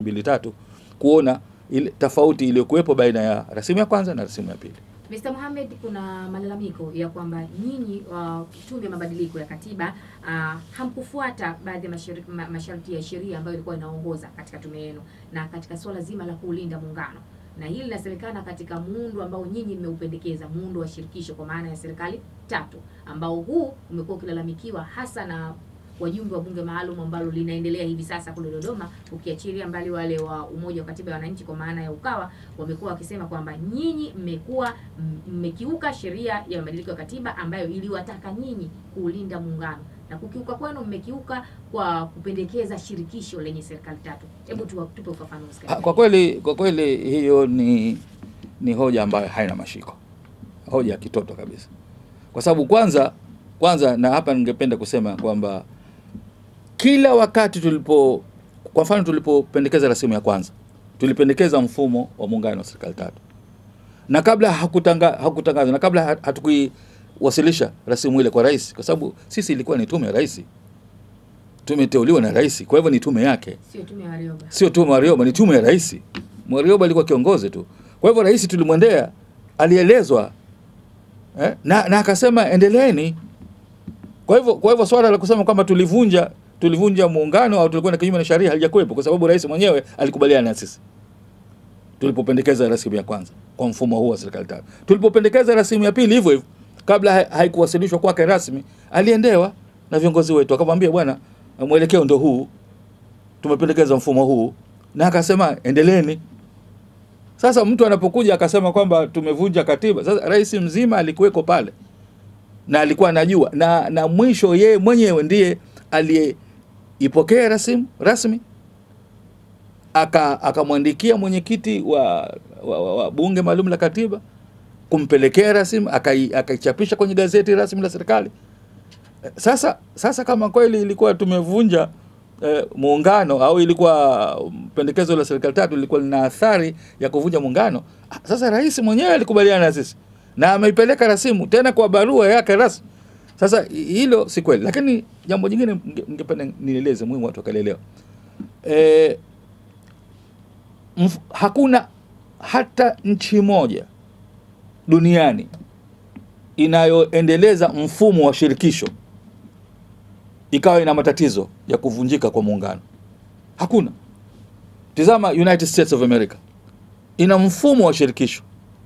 mbili tatu kuona ile tofauti iliyokuwepo baina ya rasimu ya kwanza na rasimu ya pili. Mr. Mohamed, kuna malalamiko ya kwamba nyinyi uh, tume ya mabadiliko ya katiba uh, hamkufuata baadhi ya mashari- ma- masharti ya sheria ambayo ilikuwa inaongoza katika tume yenu na katika suala zima la kuulinda muungano, na hili linasemekana katika muundo ambao nyinyi mmeupendekeza, muundo wa shirikisho kwa maana ya serikali tatu, ambao huu umekuwa ukilalamikiwa hasa na wajumbe wa bunge maalum ambalo linaendelea hivi sasa kule Dodoma, ukiachilia mbali wale wa Umoja wa Katiba ya Wananchi kwa maana ya Ukawa, wamekuwa wakisema kwamba nyinyi mmekuwa m- mmekiuka sheria ya mabadiliko ya katiba ambayo iliwataka nyinyi kuulinda muungano na kukiuka kwenu mmekiuka kwa kupendekeza shirikisho lenye serikali tatu. Hebu tuwa- tupe ufafanuzi Ha, katika Kwa kweli kwa kweli hiyo ni ni hoja ambayo haina mashiko, hoja ya kitoto kabisa, kwa sababu kwanza kwanza, na hapa ningependa kusema kwamba kila wakati tulipo, kwa mfano, tulipopendekeza rasimu ya kwanza tulipendekeza mfumo wa muungano wa serikali tatu, na kabla hakutanga hakutangazwa na kabla hat- hatukuiwasilisha rasimu ile kwa rais, kwa sababu sisi ilikuwa ni tume ya rais, tumeteuliwa na rais, kwa hivyo ni tume yake sio tume ya Warioba. sio tu Warioba, ni tume ya rais. Warioba alikuwa kiongozi tu. Kwa hivyo rais tulimwendea, alielezwa eh, na, na akasema endeleeni. Kwa hivyo kwa hivyo swala la kusema kwamba tulivunja tulivunja muungano au tulikuwa na kinyume na sheria halijakuwepo, kwa sababu rais mwenyewe alikubaliana na sisi tulipopendekeza rasimu ya kwanza kwa mfumo huu wa serikali tatu. Tulipopendekeza rasimu ya pili hivyo hivyo, kabla ha- haikuwasilishwa kwake rasmi, aliendewa na viongozi wetu, akamwambia bwana, mwelekeo ndio huu, tumependekeza mfumo huu, na akasema endeleeni. Sasa mtu anapokuja akasema kwamba tumevunja katiba, sasa rais mzima alikuweko pale na alikuwa anajua, na na mwisho yeye mwenyewe ndiye aliyeipokea rasimu rasmi aka akamwandikia mwenyekiti wa, wa, wa, wa bunge maalum la katiba kumpelekea rasimu akai- akaichapisha kwenye gazeti rasmi la serikali. Sasa sasa kama kweli ilikuwa tumevunja eh, muungano au ilikuwa um, pendekezo la serikali tatu ilikuwa lina athari ya kuvunja muungano, ah, sasa rais mwenyewe alikubaliana na sisi na ameipeleka rasimu tena kwa barua yake rasmi. Sasa hi- hilo si kweli, lakini jambo jingine ninge- ningependa nieleze, muhimu watu wakalielewa. Eh, mf- hakuna hata nchi moja duniani inayoendeleza mfumo wa shirikisho ikawa ina matatizo ya kuvunjika kwa muungano. Hakuna. Tizama United States of America ina mfumo wa shirikisho,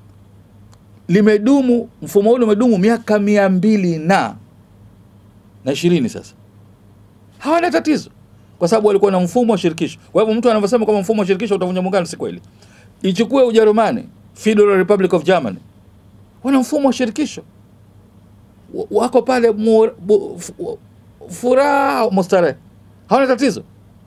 limedumu mfumo ule umedumu miaka mia mbili na na ishirini sasa, hawana tatizo kwa sababu walikuwa na mfumo wa shirikisho. Kwa hivyo mtu anavyosema kwamba mfumo wa shirikisho utavunja muungano, si kweli. Ichukue Ujerumani, Federal Republic of Germany, wana mfumo wa shirikisho, W- wako pale mu- bu- fu- furaha mustarehe, hawana tatizo.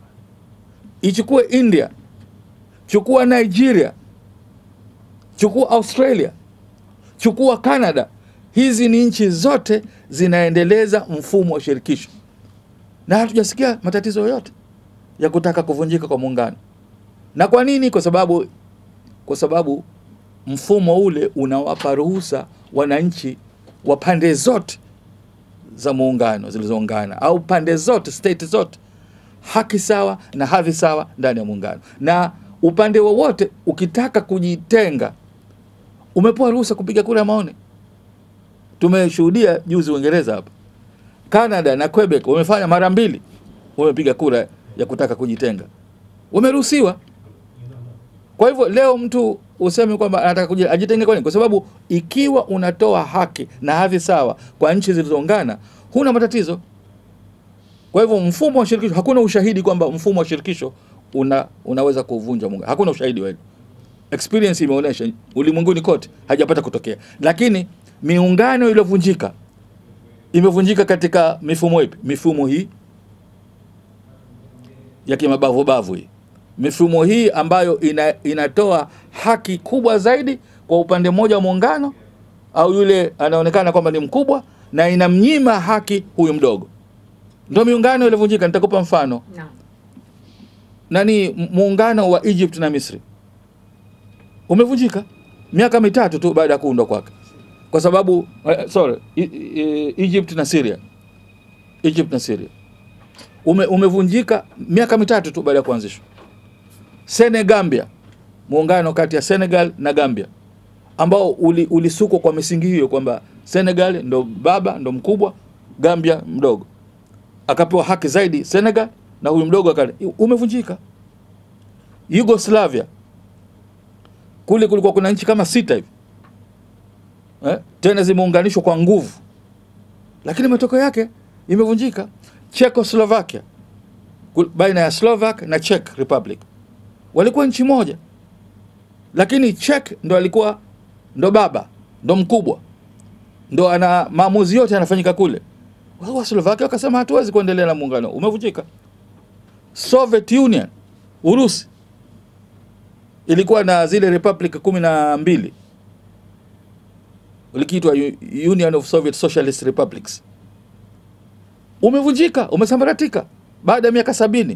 Ichukue India, chukua Nigeria, chukua Australia, chukua Canada. Hizi ni nchi zote zinaendeleza mfumo wa shirikisho na hatujasikia matatizo yoyote ya kutaka kuvunjika kwa muungano. Na kwa nini? Kwa sababu kwa sababu mfumo ule unawapa ruhusa wananchi wa pande zote za muungano zilizoungana au pande zote state zote haki sawa na hadhi sawa ndani ya muungano, na upande wowote ukitaka kujitenga umepewa ruhusa kupiga kura ya maoni. Tumeshuhudia juzi Uingereza hapa, Canada na Quebec wamefanya mara mbili, wamepiga kura ya kutaka kujitenga, wameruhusiwa. Kwa hivyo leo mtu useme kwamba anataka kuji- ajitenge kwa nini? Kwa sababu ikiwa unatoa haki na hadhi sawa kwa nchi zilizoungana, huna matatizo. Kwa hivyo mfumo wa shirikisho, hakuna ushahidi kwamba mfumo wa shirikisho una, unaweza kuvunja muungano. Hakuna ushahidi wa hilo. Experience imeonyesha ulimwenguni kote hajapata kutokea, lakini miungano iliyovunjika imevunjika katika mifumo ipi? Mifumo hii ya kimabavu bavu hii, mifumo hii ambayo ina, inatoa haki kubwa zaidi kwa upande mmoja wa muungano au yule anaonekana kwamba ni mkubwa na inamnyima haki huyu mdogo, ndio miungano iliyovunjika. Nitakupa mfano Naam. nani, m- muungano wa Egypt na Misri umevunjika miaka mitatu tu baada ya kuundwa kwake, kwa sababu uh, sorry, I, I, Egypt na Syria, Egypt na Syria ume, umevunjika miaka mitatu tu baada ya kuanzishwa. Senegambia, muungano kati ya Senegal na Gambia ambao uli- ulisukwa kwa misingi hiyo kwamba Senegal ndo baba ndo mkubwa, Gambia mdogo, akapewa haki zaidi Senegal na huyu mdogo akale, umevunjika. Yugoslavia kule kulikuwa kuna nchi kama sita hivi eh, tena zimeunganishwa kwa nguvu, lakini matokeo yake imevunjika. Czechoslovakia kul- baina ya Slovak na Czech Republic walikuwa nchi moja, lakini Czech ndo alikuwa ndo baba ndo mkubwa ndo ana maamuzi yote yanafanyika kule. Wao wa Slovakia wakasema hatuwezi kuendelea na muungano, umevunjika. Soviet Union, Urusi ilikuwa na zile republic kumi na mbili likiitwa U- Union of Soviet Socialist Republics, umevunjika, umesambaratika baada ya miaka sabini.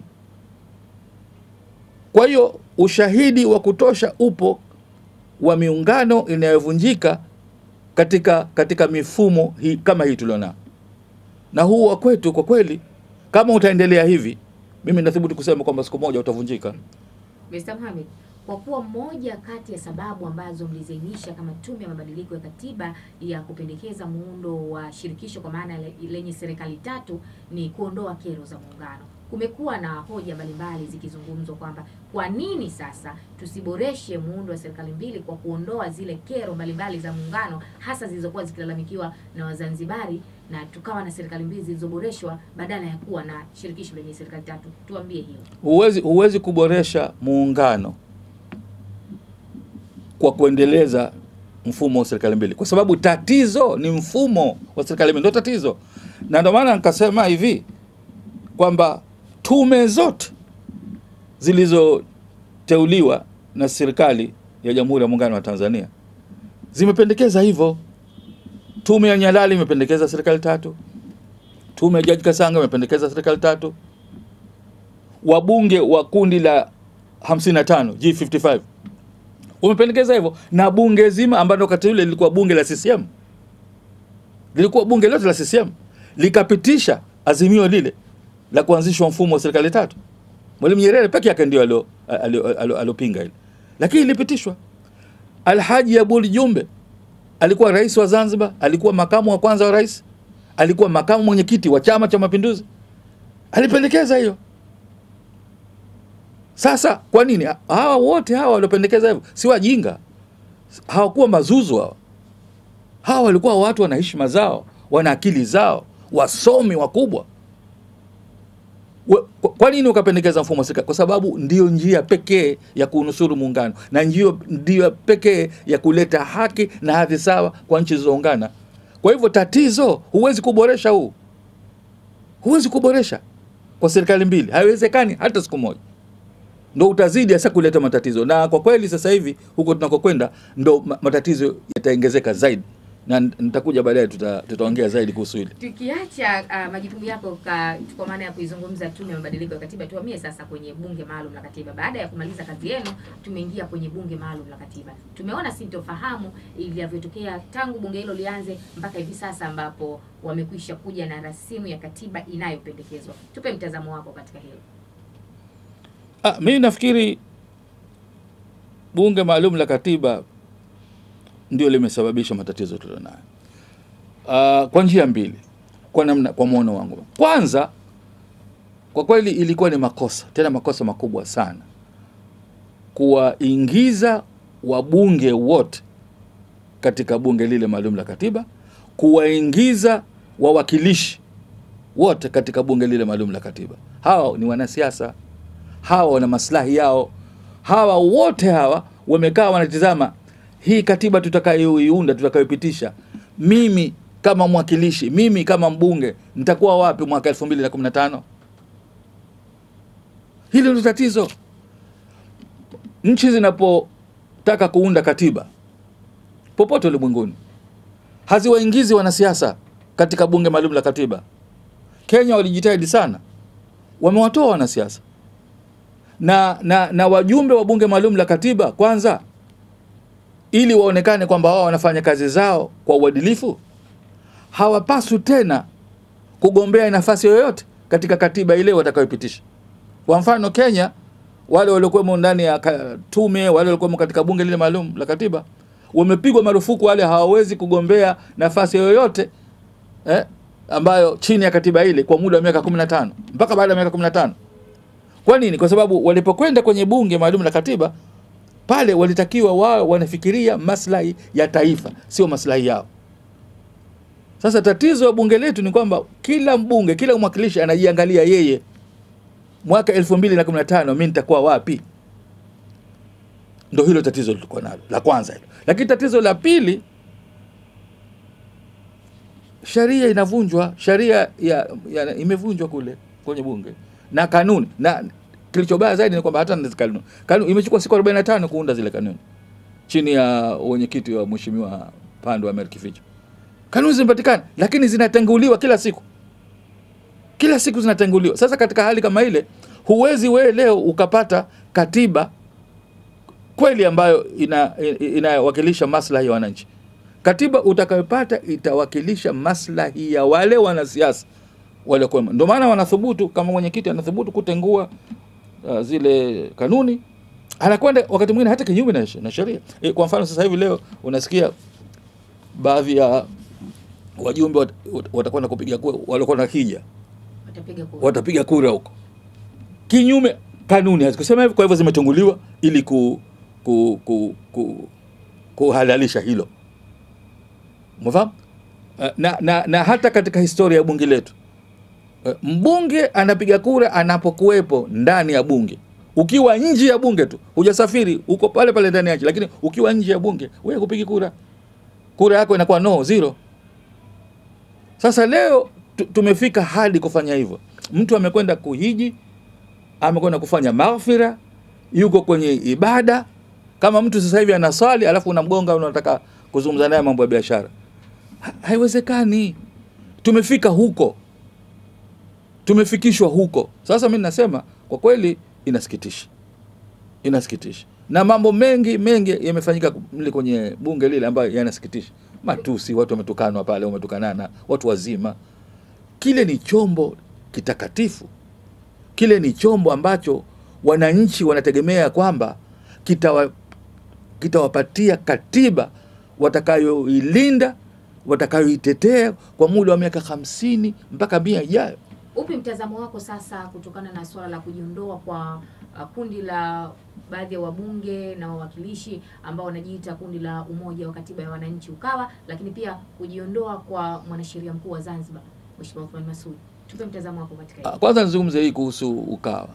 Kwa hiyo ushahidi wa kutosha upo wa miungano inayovunjika katika katika mifumo hii kama hii tulionao, na huu wa kwetu kwa kweli, kama utaendelea hivi, mimi nathubutu kusema kwamba siku moja utavunjika. Mr. Mohamed, kwa kuwa moja kati ya sababu ambazo mlizainisha kama tume ya mabadiliko ya katiba ya kupendekeza muundo wa shirikisho kwa maana le- lenye serikali tatu ni kuondoa kero za muungano, kumekuwa na hoja mbalimbali zikizungumzwa kwamba kwa nini sasa tusiboreshe muundo wa serikali mbili kwa kuondoa zile kero mbalimbali za muungano, hasa zilizokuwa zikilalamikiwa na Wazanzibari na tukawa na serikali mbili zilizoboreshwa badala ya kuwa na shirikisho lenye serikali tatu. Tuambie hiyo. Huwezi huwezi kuboresha muungano kwa kuendeleza mfumo wa serikali mbili, kwa sababu tatizo ni mfumo wa serikali mbili, ndio tatizo. Na ndio maana nikasema hivi kwamba tume zote zilizoteuliwa na serikali ya Jamhuri ya Muungano wa Tanzania zimependekeza hivyo. Tume ya Nyalali imependekeza serikali tatu, tume ya Jaji Kasanga imependekeza serikali tatu, wabunge wa kundi la 55 G55 wamependekeza hivyo, na bunge zima ambalo wakati ule lilikuwa bunge la CCM, lilikuwa bunge lote la CCM likapitisha azimio lile la kuanzishwa mfumo wa serikali tatu. Mwalimu Nyerere peke yake ndio alio- alio- alio- aliopinga ile, lakini ilipitishwa. Alhaji Abuli Jumbe alikuwa rais wa Zanzibar, alikuwa makamu wa kwanza wa rais, alikuwa makamu mwenyekiti wa Chama cha Mapinduzi, alipendekeza hiyo. Sasa kwa nini hawa wote hawa waliopendekeza hivyo si wajinga? Hawakuwa mazuzu hawa. Hawa walikuwa watu wana heshima zao, wana akili zao, wasomi wakubwa. Wa- kwa- Kwa nini ukapendekeza mfumo wa serikali? Kwa sababu ndio njia pekee ya kunusuru muungano na ndio ndio pekee ya kuleta haki na hadhi sawa kwa nchi zilizoungana. Kwa hivyo tatizo, huwezi kuboresha huu, huwezi kuboresha kwa serikali mbili, haiwezekani hata siku moja ndo utazidi hasa kuleta matatizo, na kwa kweli sasa hivi huko tunakokwenda ndo ma- matatizo yataongezeka zaidi, na nitakuja baadaye, tuta- tutaongea zaidi kuhusu hili. Tukiacha uh, majukumu yako ka, kwa maana ya kuizungumza tume ya mabadiliko ya katiba, tuhamie sasa kwenye bunge maalum la katiba. Baada ya kumaliza kazi yenu, tumeingia kwenye bunge maalum la katiba. Tumeona sintofahamu ilivyotokea tangu bunge hilo lianze mpaka hivi sasa, ambapo wamekwisha kuja na rasimu ya katiba inayopendekezwa. Tupe mtazamo wako katika hilo. Ah, mimi nafikiri bunge maalum la katiba ndio limesababisha matatizo tulionayo, ah, kwa njia mbili, kwa namna, kwa mwono wangu. Kwanza, kwa kweli ilikuwa ni makosa, tena makosa makubwa sana, kuwaingiza wabunge wote katika bunge lile maalum la katiba, kuwaingiza wawakilishi wote katika bunge lile maalum la katiba. Hawa ni wanasiasa hawa wana maslahi yao. Hawa wote hawa wamekaa wanatizama hii katiba tutakayoiunda, tutakayopitisha, mimi kama mwakilishi, mimi kama mbunge nitakuwa wapi mwaka 2015? Hili ndio tatizo. Nchi zinapotaka kuunda katiba popote ulimwenguni haziwaingizi wanasiasa katika bunge maalum la katiba. Kenya walijitahidi sana, wamewatoa wanasiasa na, na, na wajumbe wa bunge maalum la katiba kwanza, ili waonekane kwamba wao wanafanya kazi zao kwa uadilifu, hawapaswi tena kugombea nafasi yoyote katika katiba ile watakayopitisha. Kwa mfano, Kenya wale waliokuwemo ndani ya ka- tume, wale waliokuwemo katika bunge lile maalum la katiba wamepigwa marufuku, wale hawawezi kugombea nafasi yoyote eh, ambayo chini ya katiba ile kwa muda wa miaka 15 mpaka baada ya miaka 15. Kwa nini? Kwa sababu walipokwenda kwenye bunge maalum la katiba pale walitakiwa wao wanafikiria maslahi ya taifa, sio maslahi yao. Sasa tatizo la bunge letu ni kwamba kila mbunge, kila mwakilishi anajiangalia yeye, mwaka 2015 mimi nitakuwa wapi? Ndo hilo tatizo tulikuwa nalo la kwanza hilo. Lakini tatizo la pili, sheria inavunjwa, sheria ya, ya, imevunjwa kule kwenye bunge na kanuni, na kilichobaya zaidi ni kwamba hata na kanuni, kanuni imechukua siku 45 kuunda zile kanuni chini ya wenyekiti wa mheshimiwa Pandwe Amer Kificho. Kanuni zimepatikana, lakini zinatenguliwa kila siku, kila siku zinatenguliwa. Sasa katika hali kama ile, huwezi wewe leo ukapata katiba kweli ambayo ina inawakilisha maslahi ya wananchi. Katiba utakayopata itawakilisha maslahi ya wale wanasiasa waliokuwemo. Ndio maana wanathubutu, kama mwenyekiti anathubutu kutengua uh, zile kanuni, anakwenda wakati mwingine hata kinyume na, na sheria. E, kwa mfano sasa hivi leo unasikia baadhi ya wajumbe wat, wat, watakwenda kupiga kura, waliokuwa na kija Watapiga kura. watapiga kura huko kinyume kanuni hazikusema hivyo, kwa hivyo zimetunguliwa ili ku, ku, ku, ku, kuhalalisha hilo mfahamu Eh, na, na, na hata katika historia ya bunge letu eh, mbunge anapiga kura anapokuwepo ndani ya bunge. Ukiwa nje ya bunge tu, hujasafiri, uko pale pale ndani ya nchi, lakini ukiwa nje ya bunge wewe kupigi kura, kura yako inakuwa no zero. Sasa leo tu- tumefika hadi kufanya hivyo. Mtu amekwenda kuhiji, amekwenda kufanya maghfira, yuko kwenye ibada. Kama mtu sasa hivi anaswali, alafu unamgonga, unataka kuzungumza naye mambo ya biashara, Ha- haiwezekani. Tumefika huko, tumefikishwa huko. Sasa mi nasema kwa kweli, inasikitisha, inasikitisha, na mambo mengi mengi yamefanyika mle kwenye bunge lile ambayo yanasikitisha. Matusi, watu wametukanwa pale, wametukanana watu wazima. Kile ni chombo kitakatifu, kile ni chombo ambacho wananchi wanategemea kwamba kitawa kitawapatia katiba watakayoilinda watakayoitetea kwa muda wa miaka hamsini mpaka mia ijayo. Upi mtazamo wako sasa kutokana na suala la kujiondoa kwa uh, kundi la baadhi ya wabunge na wawakilishi ambao wanajiita kundi la Umoja wa Katiba ya Wananchi Ukawa, lakini pia kujiondoa kwa mwanasheria mkuu wa Zanzibar Mheshimiwa Othman Masoud. Tupe mtazamo wako katika Ah, hili. Kwanza nizungumze hii kuhusu Ukawa.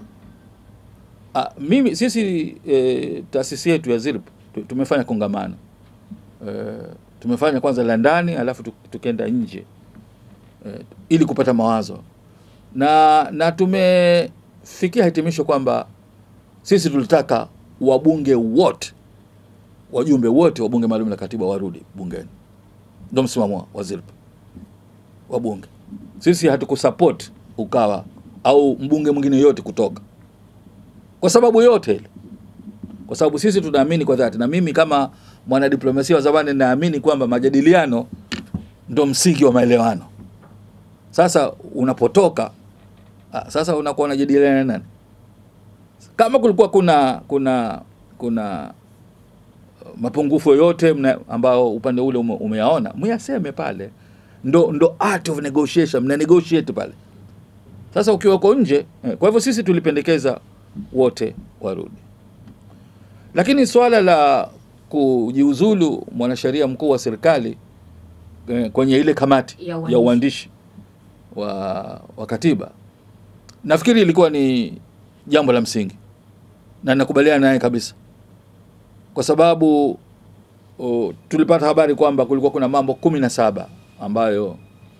Ah, mimi sisi e, taasisi yetu ya ZIRP tu- tumefanya kongamano e, tumefanya kwanza la ndani alafu tu- tukenda nje e, ili kupata mawazo na na tumefikia hitimisho kwamba sisi tulitaka wabunge wote wajumbe wote wa bunge maalum la katiba warudi bungeni. Ndio msimamo wa ZIRP wabunge. Sisi hatukusupport Ukawa au mbunge mwingine yote kutoka kwa sababu yote ile, kwa sababu sisi tunaamini kwa dhati, na mimi kama mwanadiplomasia wa zamani naamini kwamba majadiliano ndo msingi wa maelewano. Sasa unapotoka ah, sasa unakuwa unajadiliana na nani? Kama kulikuwa kuna kuna kuna uh, mapungufu yoyote mna- ambao upande ule ume, umeyaona muyaseme pale, ndo ndo art of negotiation, mna negotiate pale. Sasa ukiwa uko nje eh, kwa hivyo sisi tulipendekeza wote warudi, lakini swala la kujiuzulu mwanasheria mkuu wa serikali eh, kwenye ile kamati Ya ya uandishi. uandishi wa, wa katiba nafikiri ilikuwa ni jambo la msingi na nakubaliana naye kabisa, kwa sababu o, tulipata habari kwamba kulikuwa kuna mambo kumi na saba ambayo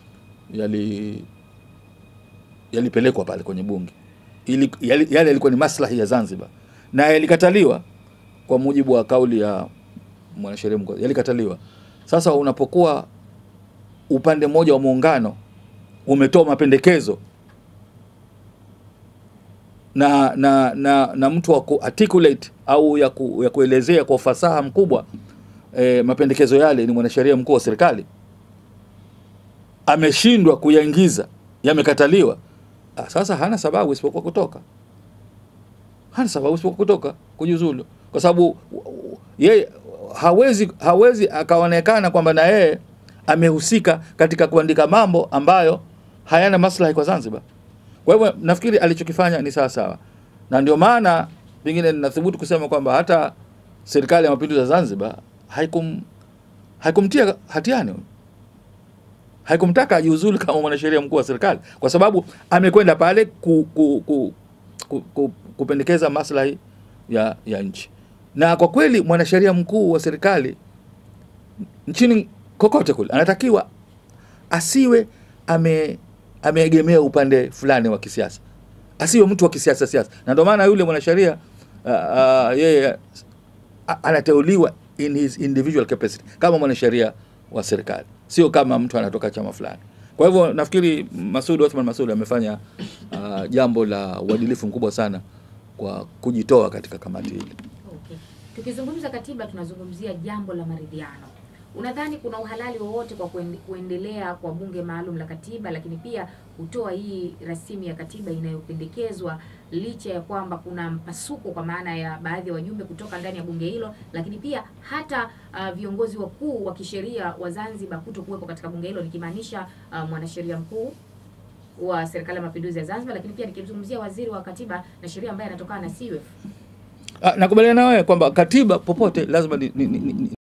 yali yalipelekwa pale kwenye bunge ili, yali, yale yalikuwa ni maslahi ya Zanzibar na yalikataliwa kwa mujibu wa kauli ya mwanasheria mkuu, yalikataliwa. Sasa unapokuwa upande mmoja wa muungano umetoa mapendekezo na na na, na mtu wa kuarticulate au ya, ku, ya kuelezea kwa ufasaha mkubwa e, mapendekezo yale ni mwanasheria mkuu wa serikali, ameshindwa kuyaingiza, yamekataliwa. Ah, Sasa hana sababu isipokuwa kutoka. hana sababu isipokuwa kutoka kujiuzulu, kwa sababu yeye hawezi hawezi akaonekana kwamba na yeye amehusika katika kuandika mambo ambayo hayana maslahi kwa Zanzibar. Kwa hivyo nafikiri alichokifanya ni sawa sawa, na ndio maana pengine ninathubutu kusema kwamba hata serikali ya mapinduzi ya Zanzibar haikum haikumtia hatiani huyu haikumtaka ajiuzulu kama mwanasheria mkuu wa serikali kwa sababu amekwenda pale ku, ku, ku, ku, ku, kupendekeza maslahi ya, ya nchi. Na kwa kweli mwanasheria mkuu wa serikali nchini kokote kule anatakiwa asiwe ame ameegemea upande fulani wa kisiasa, asiwe mtu wa kisiasa siasa. Na ndio maana yule mwanasheria uh, uh, yeye a- anateuliwa in his individual capacity kama mwanasheria wa serikali, sio kama mtu anatoka chama fulani. Kwa hivyo nafikiri Masud Othman Masud amefanya uh, jambo la uadilifu mkubwa sana kwa kujitoa katika kamati hili. Okay. Tukizungumza katiba tunazungumzia jambo la maridhiano. Unadhani kuna uhalali wowote kwa kuende- kuendelea kwa bunge maalum la katiba, lakini pia kutoa hii rasimu ya katiba inayopendekezwa licha ya kwamba kuna mpasuko kwa maana ya baadhi ya wajumbe kutoka ndani ya bunge hilo, lakini pia hata uh, viongozi wakuu wa kisheria wa Zanzibar kuto kuwepo katika bunge hilo, nikimaanisha uh, mwanasheria mkuu wa serikali ya mapinduzi ya Zanzibar, lakini pia nikimzungumzia waziri wa katiba na sheria ambaye anatokana na CUF. Ah, nakubaliana na wewe kwamba katiba popote lazima ni, ni, ni, ni,